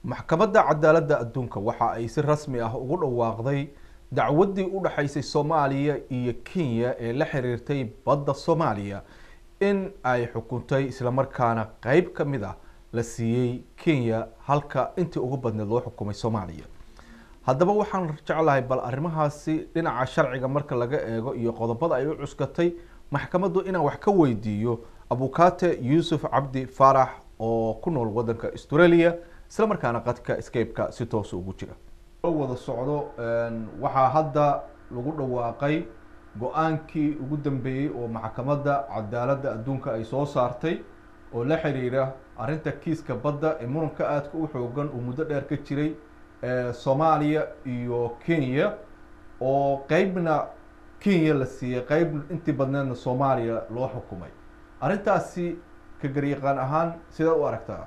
maxkamadda cadaaladda adduunka waxa ay si rasmi ah ugu dhawaaqday dacwaddii u dhexaysay soomaaliya iyo kenya ee la xiriirtay badda soomaaliya in ay xukuntay islamarkaana qeyb ka mid ah la siiyey kenya halka intii ugu badneed loo xukumay soomaaliya haddaba waxaan jeclahay bal arrimahaasi dhinaca sharciga marka laga eego iyo qodobada ay u cuskatay maxkamaddu inaan wax ka weydiiyo abukate yuusuf cabdi faarax oo ku nool wadanka australia isla markaana qadka scape-ka si toosa ugu jira wada socdo waxaa hadda lagu dhawaaqay go-aankii ugu dambeeyey oo maxkamadda cadaaladda adduunka ay soo saartay oo la xiriira arrinta kiiska badda ee muranka aadka u xoogan uu muddo dheer ka jiray soomaaliya iyo kenya oo qeybna kenya la siiyey qeyb intii badneedna soomaaliya loo xukumay arrintaasi ka garyaqaan ahaan sidaa u aragtaa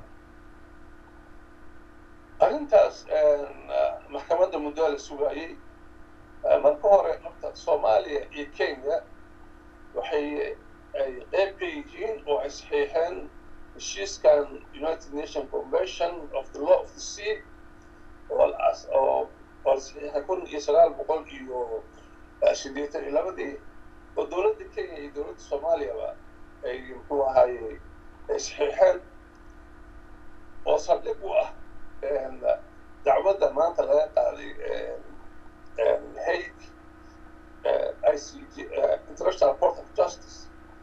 arrintaas maxkamadda muddoa la sugaayey marka hore horta soomaaliya iyo kenya waxay ay qeyb ka yihiin oo ay saxiixeen heshiiskan united nation convention of the law of the sea oo oo oo la saxiixay kun iyo sagaal boqol iyo sideetan iyo labadii oo dowladda kenya iyo dowladda soomaaliyaba ay muxuu ahaaye ay saxiixeen oo saldhig u ah dacwadda maanta laga qaaday hague i c g international court of justice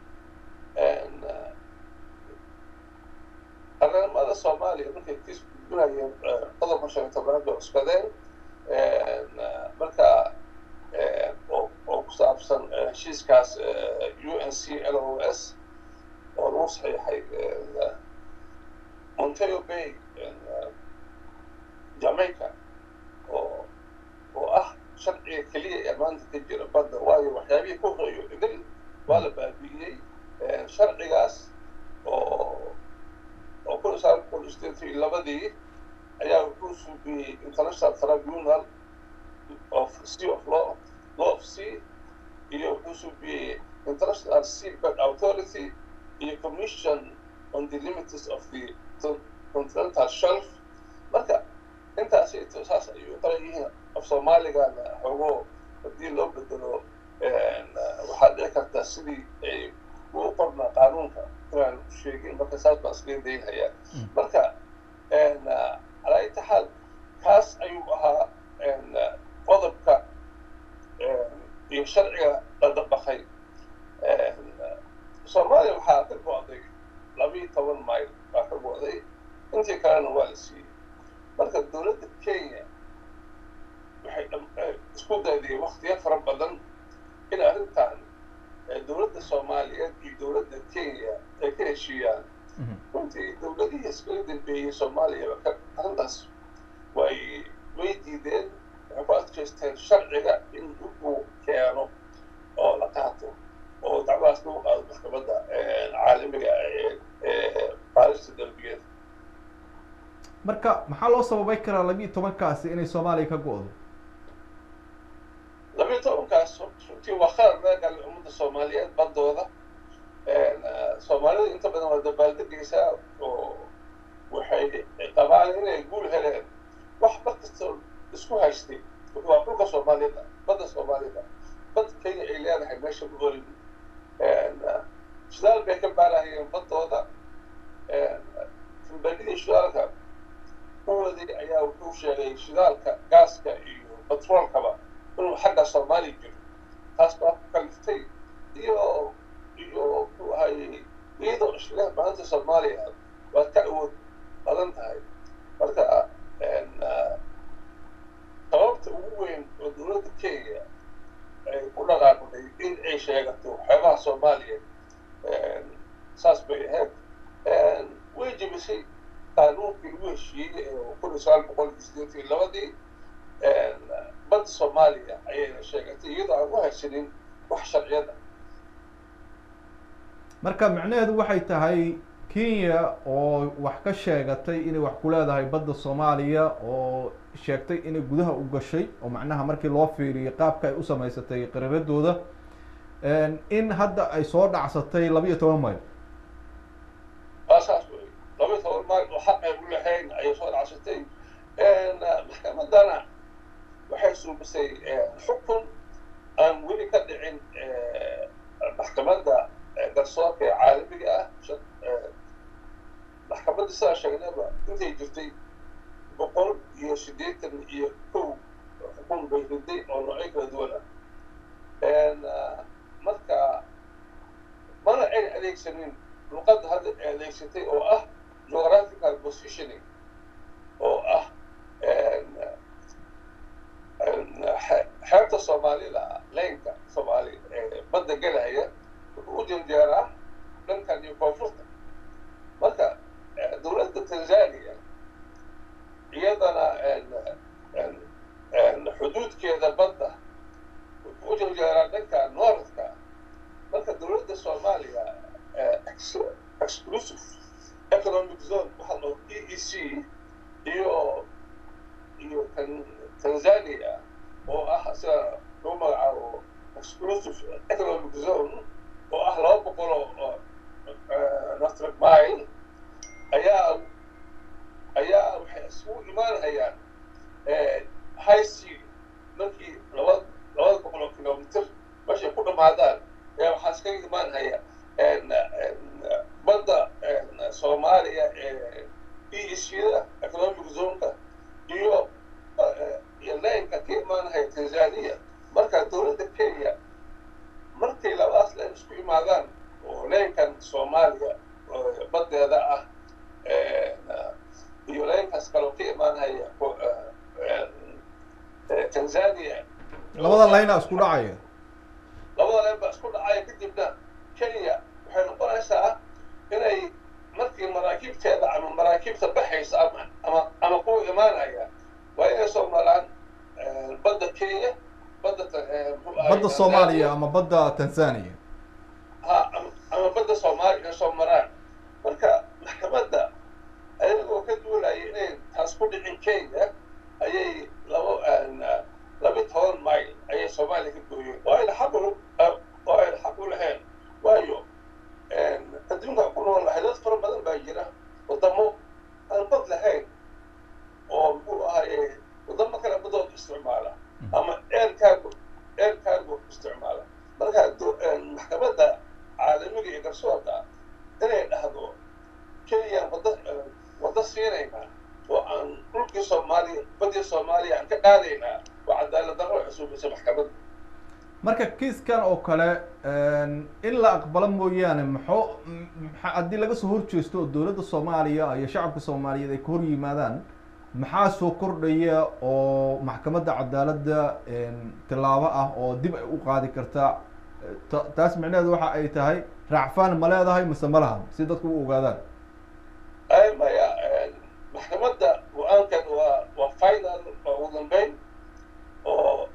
qaranimada soomaaliya markay kiis gudbinayeen qodobka shan iyo tobnaad bay cuskadeen marka oo ku saabsan heshiiskaas u n c l o s oo lagu saxiixay monteo bay jamaica oo oo ah sharciga keliya ee maanta ka jira badda waayo waxyaabihii ku horeeyo idil waa la baabi'iyey sharcigaas oo oo kun iyo sagaal boqol sideetan iyo labadii ayaa wuxuu suubiyey international tribunal of sea of law law of sea iyo wuxuu suubiyey international seabed authority iyo commission on the limits of the continental shelf marka intaasi saas ayay u qaran yihiin af soomaaligana xogo haddii loo bedelo waxaad dhici kartaa sidii ay ugu qornaa qaanuunka inaan sheegin marka saas baan iskaga daynhayaa marka calaa inta xaal kaas ayuu ahaa qodobka iyo sharciga la dabaqay soomaaliya waxaa ka go-day labiiyo toban mayl baa ka go-day intii kalena waa la siiyey marka dowladda kenya waxay isku dayday waktiyo fara badan in arrintan dowladda soomaaliyeed iyo dowladda kenya ay ka heshiiyaan runtii dowladihii iskaga dambeeyey soomaaliyaba ka arrintaas way way diideen waxay ku adkaysteen sharciga in uu keeno oo la qaato oo dacwadaas lagu qaado maxkamadda caalamiga ee baarista dambigeeda marka maxaa loo sababay karaa labiiyo tobankaasi inay soomaaliya ka go-do labiiyo tobankaas runtii waa khalad laga galay ummadda soomaaliyeed baddooda soomaalida inta badan waa dabaaldegaysaa oo waxay qabaan inay guul heleen wax bad kastoo isku haystay waa dhulka soomaalida badda soomaalida bad kenya ay leedahay meesha ku olin shidaal bay ka baarahayeen baddooda filbanidii shidaalka kuwadii ayaa wuxuu sheegay shidaalka gaaska iyo batroolkaba inuu xagga soomaaliya jiro taas baa ku kaliftay iyo iyo muxuu ahayey iyadoo ishleh maanta soomaaliya waad ka awood badan tahay marka sababta ugu weyn oo dowladda kenya ay ku dhaqaaqday in ay sheegato waxyaabaha soomaaliya saas bay ahayd way jebisay qaanuunkii ugu heshiiyey ee kun iyo sagaal boqol iyo sideetan iyo labadii badda soomaaliya ayayna sheegatay iyadoo aan u haysanin wax sharciyada marka macnaheedu waxay tahay kenya oo wax ka sheegatay inay wax ku leedahay badda soomaaliya oo sheegtay inay gudaha u gashay oo macnaha markii loo fiiriyay qaabka ay u samaysatay qararadooda in hadda ay soo dhacsatay labiiyo toban mayl waa saas wey laba iyo toban mayl oo xaq ay u lahayn ayay soo dhacsatay haddana waxay suubisay xukun aan weli ka dhicin maxkamadda garsoorka ee caalamiga ah maxkamadda sidaa sheegnaba intay jirtay boqol iyo siddeetan iyo kow xukun bay riday oo noocyo kala duwan ah marka mana ayn adeegsanin luqadda hadda adeegsatay oo ah geographical positioning oo ah xeebta soomaalida leynka soomaali badda gelaya wuxuu u janjeeraa dhankan iyo koonfurta marka dowladda tanzania iyadana xuduudkeeda badda wuxuu u janjeeraa dhanka northka marka dowladda soomaaliya exclusive economic zone waxaa loo e e c iyo iyo tanzania oo ah sida lagu magacaabo exclusive economic zone oo ah laba boqol oo natric mile ayaa ayaa waxay isugu imaanayaan high sea markii laba labada boqol oo kilomitr meeshay ku dhamaadaan ayaa waxaa iskaga imaanaya badda soomaaliya ee e e c-da economic zoneka iyo iyo leynka ka imaanaya tanzania marka dowladda kenya markay labadaas leen isku imaadaan oo leynkan soomaaliya baddeeda ah iyo leynkaas kaloo ka imaanaya tanzania labada layna isku dhacaya labada leen baa isku dhacaya kadibna kenya waxay noqonaysaa inay markii maraakiibteeda ama maraakiibta baxaysa ama ama ama kuwa imaanaya waa inay soo maraan badda kenya badda badda soomaaliya ama badda tanzania ha ama badda soomaaliya inay soo maraan marka maxkamadda ayagoo ka duulaya inay taas ku dhicin kenya ayay laba laba toban mile ayay soomaaliya ka gooyeen oo ayna xaq u oo ayna xaq u lahayn waayo adduunka ku nool lahay dad fara badan baa jira wadamo aan bad lahayn oo muxuu ahaye wadamo kale badood isticmaala ama air cargo air cargo isticmaala marka maxkamadda caalamiga iyo garsoorka inay dhahdo kenya wada wada siinaynaa oo aan dhulkii soomaaliya badii soomaaliya aan ka qaadaynaa waa cadaalad darro cusuubisa maxkamadda marka kiiskan oo kale in la aqbalo mooyaane maxoo haddii laga soo horjeesto oo dowladda soomaaliya iyo shacabka soomaaliyeed ay ka hor yimaadaan maxaa soo kordhaya oo maxkamadda cadaaladda tilaabo ah oo dib ay u qaadi kartaa taas micnaheedu waxa ay tahay raacfaan ma leedahay mise ma lahan si dadku u ogaadaan ay maya maxkamadda go-aankan waa waa final waa ugu dambeyn oo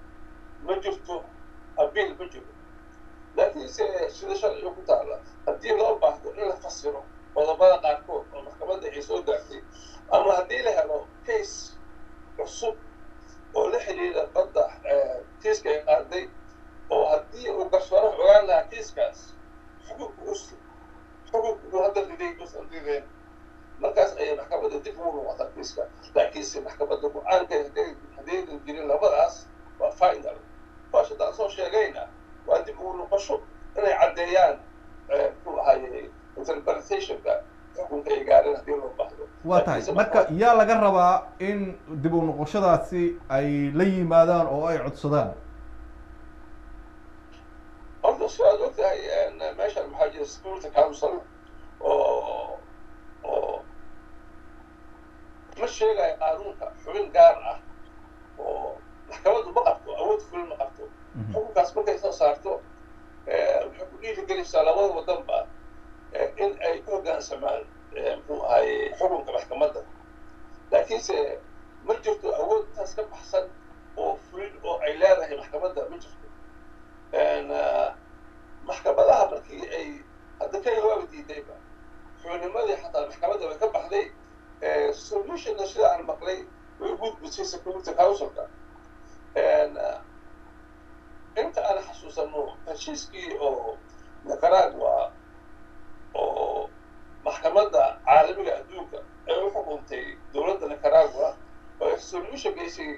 ma jirto abiil ma jiro laakiinse sida sharciga ku taala haddii loo baahdo in la fasiro qodobada qaarkood oo maxkamadda ay soo gaartay ama haddii la helo case cusub oo la xidhiidha badda kiiska ay qaaday oo haddii uu garsoore ogaan lahaa kiiskaas xukunka us xukunka uu hadda riday usan rideen markaas ayay maxkamadda dib ugu noqotaa kiiska laakiinse maxkamadda go-aankeed haday haddaynan jirin labadaas waa final kuwaas haddaan soo sheegayna waa dib ugu noqosho inay caddeeyaan muxuu ahaye interpretationka xukunka ay gaareen haddii loo baahdo waa tahay marka yaa laga rabaa in dib u noqoshadaasi ay la yimaadaan oo ay codsadaan horta si aad ogtahay meeshan maxaa jira security council oo oo ma sheegayo qaanuunka xubin gaar ah oo maxkamaddu ma qabto awood fulin ma qabto xukunkaas markay soo saarto waxay ku dhiirigelinaysaa labada wadanba in ay ku hoggaansamaan muxuu ahaye xukunka maxkamadda laakiinse ma jirto awood taas ka baxsan oo fulin oo ay leedahay maxkamadda ma jirto maxkamadaha markii ay hadda kenya waaba diidayba xubnimadii xataa maxkamadda way ka baxday solutionna sida aan maqlay way gudbisay security councilka inta aan xasuusano heshiiskii oo nicaragua oo maxkamadda caalamiga adduunka ay u xukuntay dowladda nicaragua oo resolution geysay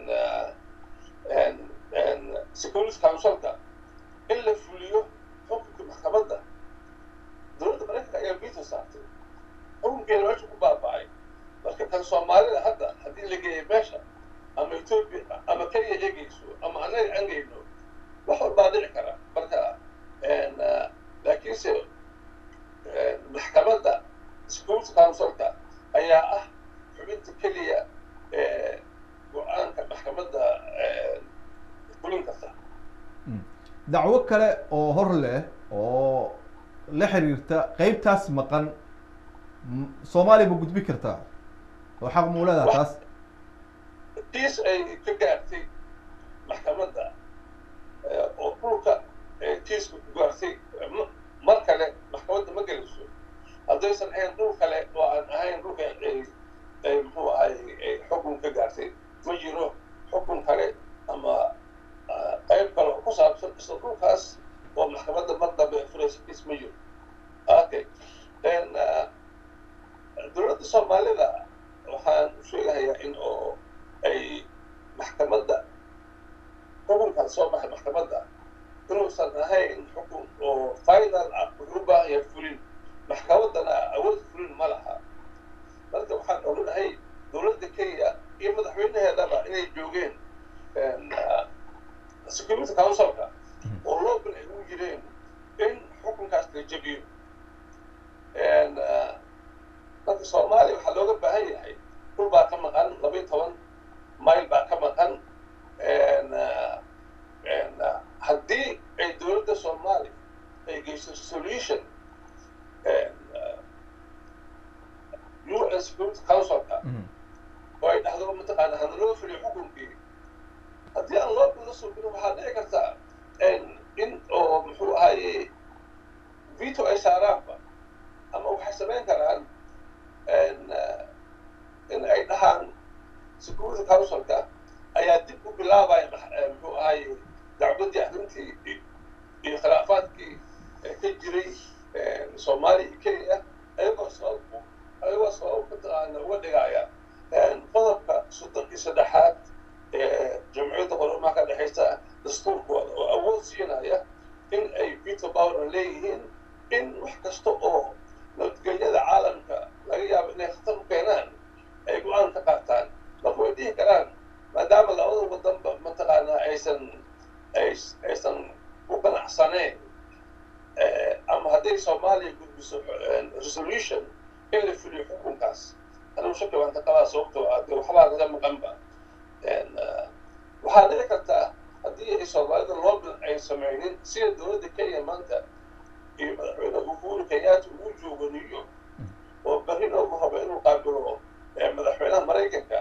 security councilka in la fuliyo xukunka maxkamadda dowladda maraykanka ayaa veto saartay xukunkeena meesha ku baaba'ay marka kan soomaalida hadda haddii la geeyo meesha ama ethiopia ama kenya eegeyso ama annaga aan geyno wax walbaa dhici kara marka laakiinse maxkamadda security councilka ayaa ah xubinta keliya ee go-aanka maxkamadda fulin karta dacwo kale oo hor leh oo la xiriirta qeybtaas maqan soomaaliya ma gudbi kartaa oo xaq muu leedaha taas kiis ay ka gaartay maxkamadda oo dhulka kiiska ku gaartay mar kale maxkamadda ma gelayso haddaysan ahayn dhul kale oo aan ahayn dhulka ay muxuu ahay xukun ka gaartay ma jiro xukun kale ama qayb kale oo ku saabsan isla dhulkaas oo maxkamadda mar dambe furaysa kiis ma jiro okay dowladda soomaalida waxaan u sheegahayaa in oo ay maxkamadda xukunkan soo baxay maxkamadda inuusan ahayn xukun oo final ah wuxuu u baahan yahay fulin maxkamaddana awood fulin ma laha marka waxaan ognahay dowladda kenya iyo madaxweynaheedaba inay joogeen security councilka oo looban ay ugu jireen in xukunkaas la jebiyo marka soomaaliya waxaa looga baahan yahay dhul baa ka maqan laba iyo toban mayl baa ka maqan haddii ay dowladda soomaaliya ay geyso solution un security councilka oo ay dhahdo mataqaana hana loo fuliyo xukunkii haddii aan loo bilo suubin waxaa dhici kartaa in oo muxuu ahaye veto ay saaraanba ama waxay samayn karaan in ay dhahaan security councilka ayaa dib u bilaabaya muxuu ahaye dacwaddii arrintii iyo khilaafaadkii ka jiray soomaaliya iyo kenya ayagoo sabab ayagoo sabab mataqaana uga dhigaya qodobka soddon iyo saddexaad ee jamciyadda qolomaha ka dhexaysa dastuurkooda oo awood siinaya in ay veto power leeyihiin in wax kasta oo nabadgelyada caalamka laga yaabo inay khatar u keenaan ay go-aan ka qaataan marka way dhihi karaan maadaama labada wadanba mataqaanaa aysan aysan ku ganacsaneen ama hadday soomaaliya gudbiso resolution in la fuliyo xukunkaas anigu shaki baan ka qabaa sababtoo ah dee waxbaa laga maqanba waxaa dhici kartaa haddii ay soomaalida loobil ay samaynin sida dowladda kenya maanta iyo madaxweyne uhuru kenyatta uu joogo new york oo berrina uu rabo inuu qaabilo madaxweynaha maraykanka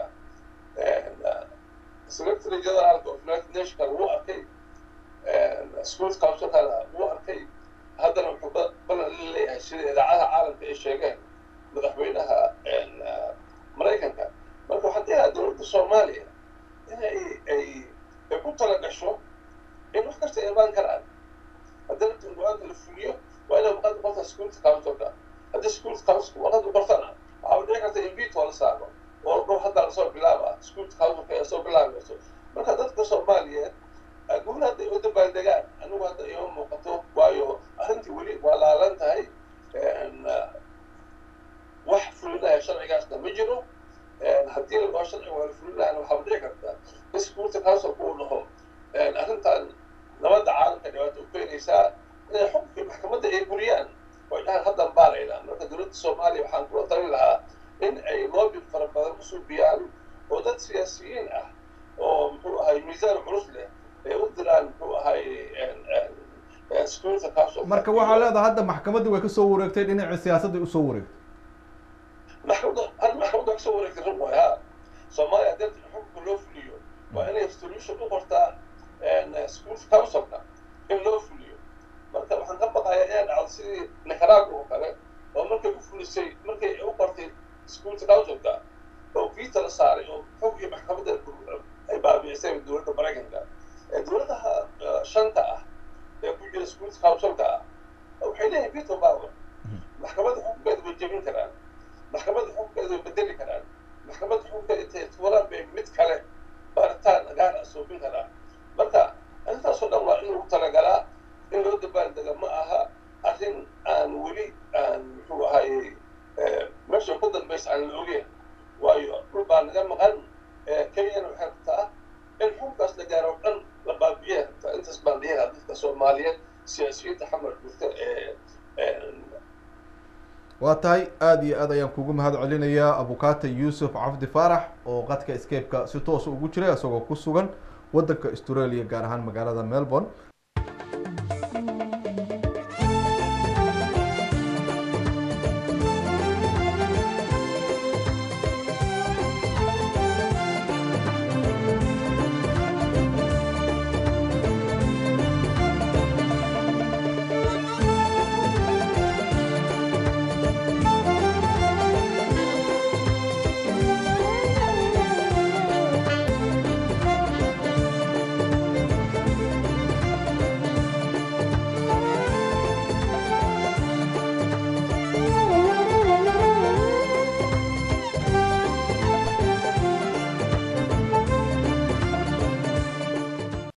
secretary generaalka of united nationka wuu arkay security councilkana wuu arkay haddana wuxuu balan la leeyahay sida idaacadaha caalamka ay sheegeen madaxweynaha maraykanka marka waxaan dhihayaa dowladda soomaaliya in ay ay ay ku tala gasho in wax kasta imaan karaan haddii rabta go-aanka la fuliyo waa inay waqad qorta security councilka haddii security councilka waqad u qortana waxaa dhici karta in veto la saaro oo dhow hadda lasoo bilaaba security councilka ee soo bilaabayso marka dadka soomaaliyeed guul hadday u dabaaldegaan anigu hadda ima muuqato waayo arrintii weli waa laalan tahay wax fulinaya sharcigaasna ma jiro haddii la dhaho sharciga waa la fulinayana waxaa dhici karta in security councilka uu dhaho arrintan nabadda caalamka dhibaato u keenaysaa inay xukunkii maxkamadda ay buriyaan oo ay dhahaan haddan baaraynaa marka dowladda soomaaliya waxaan kula talin lahaa in ay loobin fara badan u suubiyaan oo dad siyaasiyiin ah oo muxuu ahay miisaan culus leh ay u diraan muxuu ahay security council marka waxaa leedahay hadda maxkamadda way kasoo wareegtay dhinaca siyaasadda usoo wareegtay maxkamadda hal maxkamadda kasoo wareegtay run waay ha soomaaliya haddii xukunka loo fuliyo waa inay solution u qortaa security councilka in loo fuliyo marka waxaan ka baqayaa inay dhacdo sidii nicaragua oo kale oo markay u fulisay markay u qortay security councilka oo vita la saaray oo xogii maxkamadda ay baabicisay dowladda maraykanka dowladaha shanta ah ee ku jira security councilka ah waxay leeyihin veto power maxkamadda xukunkeeda way jebin karaan maxkamadda xukunkeeda way bedeli karaan maxkamadda xukunkeeda intay tuuraan bay mid soomaaliyeed siyaasiyiinta xamar joogta ee waa tahay aada iyo aad ayaan kugu mahad celinayaa abukaata yuusuf cabdi faarax oo qadka scape-ka si toosa ugu jiray isagoo ku sugan waddanka australia gaar ahaan magaalada melbourne